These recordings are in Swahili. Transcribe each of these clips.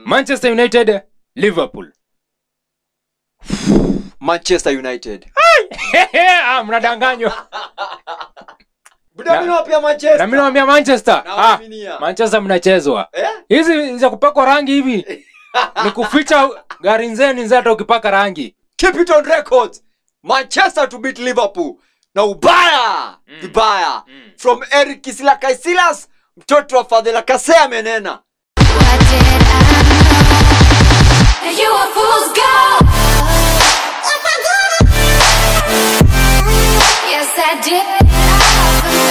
manchester united liverpool manchester united ah, mnadanganywa buda Na- mimi nawapia manchester na mi nawambia manchester ah, Nawaaminia. manchester mnachezwa eh hizi za kupakwa rangi hivi ni kuficha gari nzeni nzee hata ukipaka rangi keep it on record manchester to beat liverpool na ubaya vibaya from eric kisila kaisilas mtoto wa fadhila kase amenena What did I know? And you a fool's gold. Yes, I did.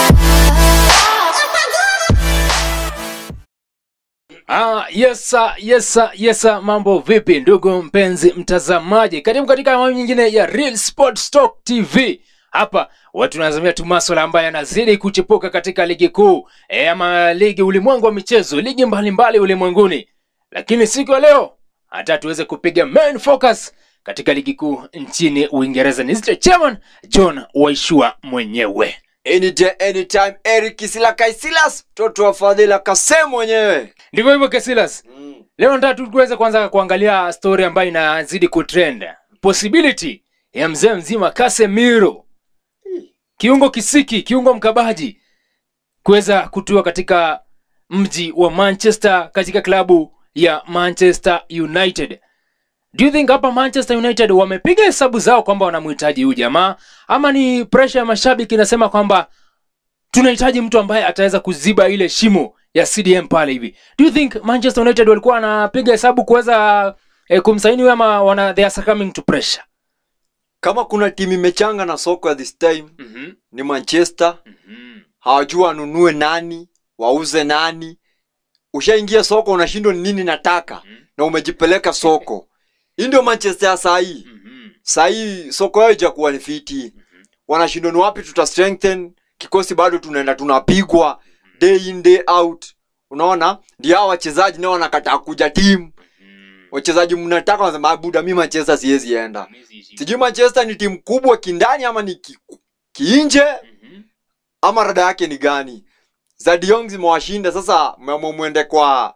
Ah, yes sir, yes sir, yes sir. Mambo vipi ndugu mpenzi mtazamaji, karibu katika awamu nyingine ya Real Sports Talk TV. Hapa watu tunazamia tu maswala ambayo yanazidi kuchipuka katika ligi kuu e, ama ligi ulimwengu wa michezo, ligi mbalimbali ulimwenguni. Lakini siku ya leo hata tuweze kupiga main focus katika ligi kuu nchini Uingereza. Ni Mr. Chairman John Waishua mwenyewe. any day anytime eric kisila kaisilas mtoto wa fadhila kase mwenyewe Ndivyo hivyo Kesilas. Leo nataka tu tuweze kwanza kuangalia story ambayo inazidi kutrend. Possibility ya mzee mzima Casemiro. Kiungo kisiki, kiungo mkabaji kuweza kutua katika mji wa Manchester katika klabu ya Manchester United. Do you think hapa Manchester United wamepiga hesabu zao kwamba wanamhitaji huyu jamaa ama ni pressure ya mashabiki inasema kwamba tunahitaji mtu ambaye ataweza kuziba ile shimo ya CDM pale hivi. Do you think Manchester United walikuwa wanapiga hesabu kuweza eh, kumsaini huyu ama wana they are succumbing to pressure? kama kuna timu imechanga na soko ya this time Mhm. ni manchester hawajua wanunue nani wauze nani ushaingia soko unashindwa ni nini nataka na umejipeleka soko hii ndio manchester ya sahii sahii soko yao ijakuwa ni fiti wanashindwa ni wapi tuta strengthen kikosi bado tunaenda tunapigwa day in day out unaona ndio hao wachezaji nao wanakataa kuja timu wachezaji mnataka wanasema "Ah, buda mi manchester siwezi enda sijui manchester ni timu kubwa kindani ama ni ki, kiinje ama rada yake ni gani za Diong zimewashinda sasa mmeamua mwende kwa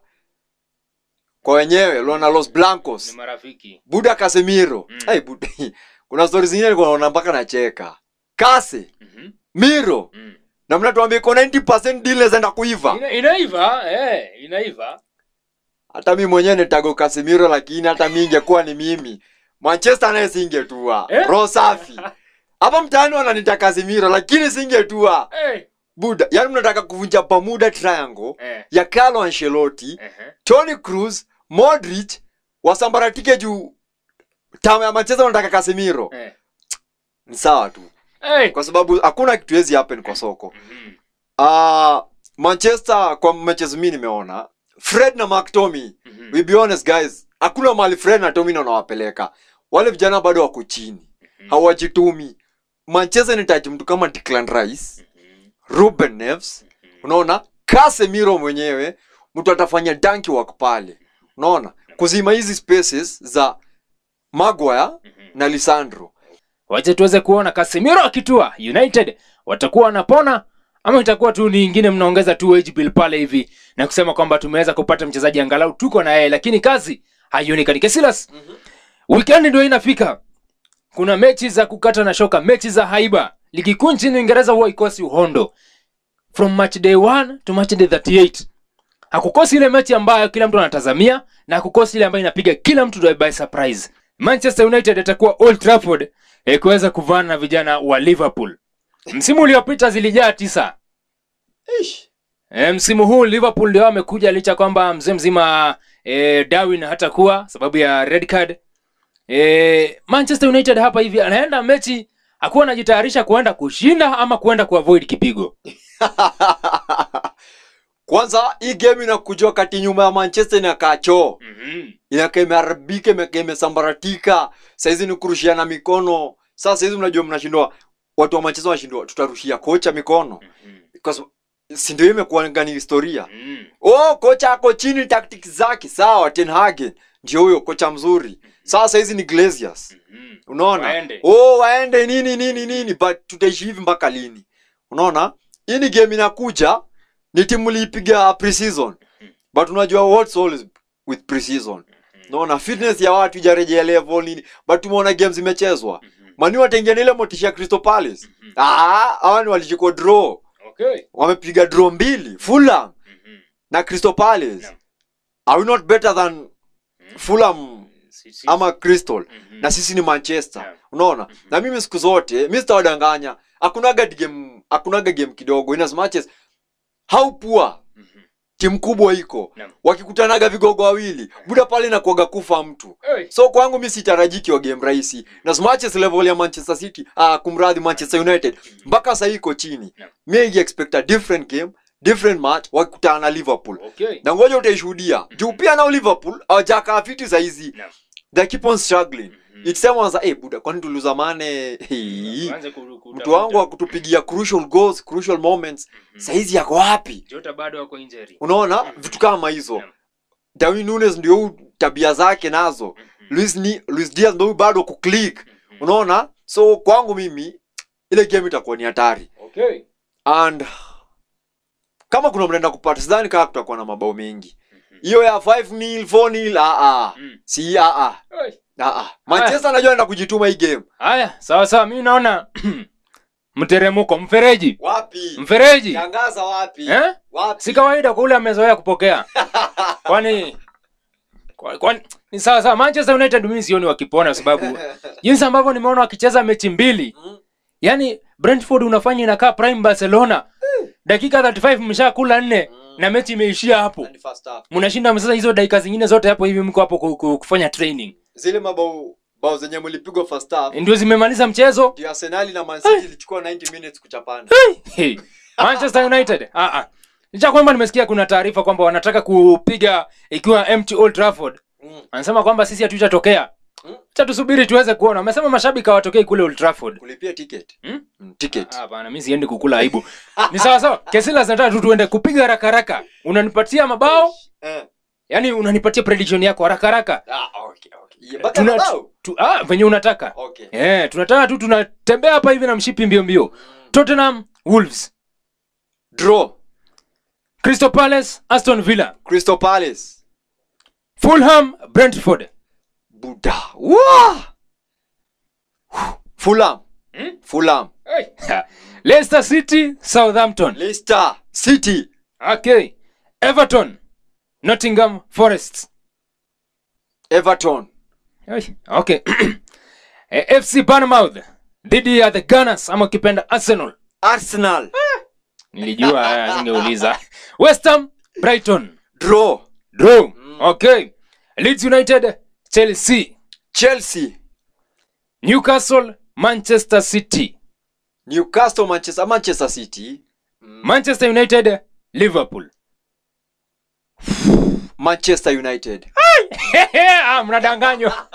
kwa wenyewe Lona Los Blancos marafiki. Buda Casemiro Mm. hey, Buda. kuna stori zingine nilikuwa naona mpaka nacheka Kase Miro na mnatuambia iko 90% deal inaenda kuiva Ina, inaiva, eh, inaiva. hata mi mwenyewe nitago Casemiro lakini hata mi ingekuwa ni mimi Manchester naye singetua Eh? roho safi hapa mtaani wananita Casemiro lakini singetua Eh, buda yani mnataka kuvunja Bermuda Triangle eh, ya Carlo Ancelotti eh. Tony Cruz Modric wasambaratike juu tamu ya Manchester wanataka Casemiro Eh. ni sawa tu Eh. kwa sababu hakuna kitu hezi happen kwa soko Mhm. uh, Manchester kwa matches mi nimeona Fred na McTominay Mhm. we be honest guys hakuna mahali Fred na Tommy wanawapeleka wale vijana bado wako chini hawajitumi Manchester inahitaji mtu kama Declan Rice Ruben Neves unaona Casemiro mwenyewe mtu atafanya danki work pale unaona kuzima hizi spaces za Maguire na Lisandro wacha tuweze kuona Casemiro akitua United watakuwa wanapona ama itakuwa tu ni ingine mnaongeza tu wage bill pale hivi na kusema kwamba tumeweza kupata mchezaji angalau tuko na yeye lakini kazi haionekani Kesilas weekend ndio inafika kuna mechi za kukata na shoka mechi za haiba ligi kuu nchini Uingereza huwa ikosi uhondo from match day 1 to match day 38 hakukosi ile mechi ambayo kila mtu anatazamia na hakukosi ile ambayo inapiga kila mtu by surprise manchester united atakuwa old trafford eh, kuweza kuvana na vijana wa liverpool msimu uliopita zilijaa tisa Ish. e, msimu huu liverpool ndio amekuja licha kwamba mzee mzima e, darwin hatakuwa sababu ya red card e, manchester united hapa hivi anaenda mechi akuwa anajitayarisha kuenda kushinda ama kuenda kuavoid kipigo kwanza hii game inakuja wakati nyuma ya manchester inakaa choo mm-hmm. inakaa imeharibika imekaa imesambaratika saizi ni kurushiana mikono sasa hizi mnajua mnashindwa watu wa manchester wanashindwa tutarushia kocha mikono kwa sababu si ndio imekuwa ni historia oh kocha ako chini tactics zake sawa ten hagen ndio huyo kocha mzuri sasa hizi ni glaziers unaona Waende. oh waende nini nini nini but tutaishi hivi mpaka lini unaona hii ni game inakuja ni timu liipiga pre-season but unajua what's always with precision naona fitness ya watu ijarejea level nini but tumeona games zimechezwa mani wataingia na ile motisha ya crystal palace ah hawa ni walichukua draw okay wamepiga draw mbili fulham na crystal palace Naam. are we not better than fulham Si- si- ama crystal Mhm. na sisi ni manchester Naam. unaona na mimi siku zote mi sitawadanganya hakunaga game hakunaga game kidogo in as much as how poor Mhm. timu kubwa iko Naam. wakikutanaga vigogo wawili buda pale nakuaga kufa mtu Hey. so kwangu mi sitarajiki wa game rahisi na as much as level ya manchester city ah, kumradhi manchester united mpaka sahii iko chini Naam. mi expect a different game different match wakikutana na liverpool okay na ngoja utaishuhudia juu pia nao liverpool awajakaa fiti sahizi Naam. they keep on struggling Mhm. it's time wanza eh buda kwani tuliuza mane hey, Tuanze ku- kutafuta. mtu wangu wa kutupigia crucial goals crucial moments Mhm. saizi yako wapi Jota bado wako injury unaona Mhm. vitu kama hizo Naam. Darwin Nunes ndio huu tabia zake nazo Mhm. Luis, ni, Luis Diaz ndio huyu bado kuclick Mhm. unaona so kwangu mimi ile game itakuwa ni hatari okay and kama kuna mnaenda kupata sidhani kama kutakuwa na mabao mengi Mhm. hiyo ya 5 nil 4 nil ah ah Mm. si ah ah Hey. ah ah Manchester anajua anaenda kujituma hii game haya sawa sawa mimi naona mteremuko mfereji wapi mfereji tangaza wapi eh? wapi si kawaida kwa ule amezoea kupokea kwani kwa- kwani ni sawa sawa manchester united mimi sioni wakipona sababu jinsi ambavyo nimeona wakicheza mechi mbili Mm. yani brentford unafanya inakaa prime barcelona dakika 35 mshakula nne Mm. na mechi imeishia hapo Na ni first half. mnashinda sasa hizo dakika zingine zote hapo hivi mko hapo ku- ku- kufanya training zile mabao bao zenye mlipigwa first half ndio zimemaliza mchezo ndio Arsenal na Man City ilichukua 90 minutes kuchapana hey. manchester united ah, ah. licha kwamba nimesikia kuna taarifa kwamba wanataka kupiga ikiwa empty old trafford mm. anasema kwamba sisi hatutatokea Mm. cha tusubiri tuweze kuona amesema mashabiki hawatokei kule old trafford kulipia ticket Hmm? mm, ticket Ah, bana mi siendi kukula aibu ni sawa sawa kesila zinataka tu tuende kupiga haraka haraka unanipatia mabao eh. yani unanipatia prediction yako haraka haraka ah, okay, okay. Yeah, mpaka Tuna- mabao? tu, ah, venye unataka okay eh, tunataka tu tunatembea hapa hivi na mshipi mbio mbio tottenham wolves draw crystal palace aston villa Crystal Palace fulham brentford buda Wah! Fulham Hmm? Fulham leicester city southampton Leicester City okay everton nottingham forest Everton Oi, okay Eh, fc bournemouth dhidi ya the gunners ama ukipenda arsenal Arsenal nilijua eh, singeuliza west ham brighton draw draw okay leeds united chelsea Chelsea newcastle manchester city Newcastle Manchester Manchester City manchester united liverpool Manchester United Ah, mnadanganywa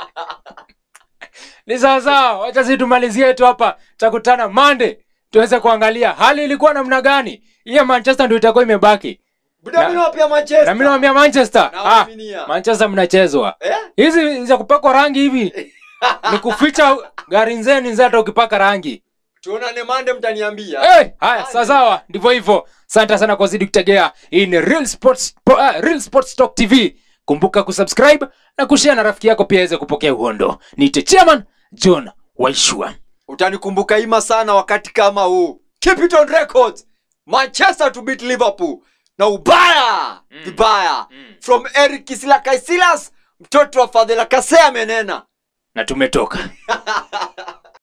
ni sawasawa wacha si tumalizie tu hapa takutana mande tuweze kuangalia hali ilikuwa namna gani hiyo manchester ndio itakuwa imebaki buda Na- mimi nawapia Manchester na mimi nawambia manchester ah, Nawaaminia. manchester mnachezwa eh hizi za kupakwa rangi hivi ni kuficha gari nzeni nzee hata ukipaka rangi tuonane mande mtaniambia hey, haya sawasawa ndivyo hivyo asante sana kwa zidi kutegea hii ni real sports, po, uh, real sports talk tv kumbuka kusubscribe na kushare na rafiki yako pia aweze kupokea uhondo niite chairman john waishua utanikumbuka ima sana wakati kama huu keep it on records manchester to beat liverpool na ubaya vibaya from eric kisila kaisilas mtoto wa fadhila kase amenena na tumetoka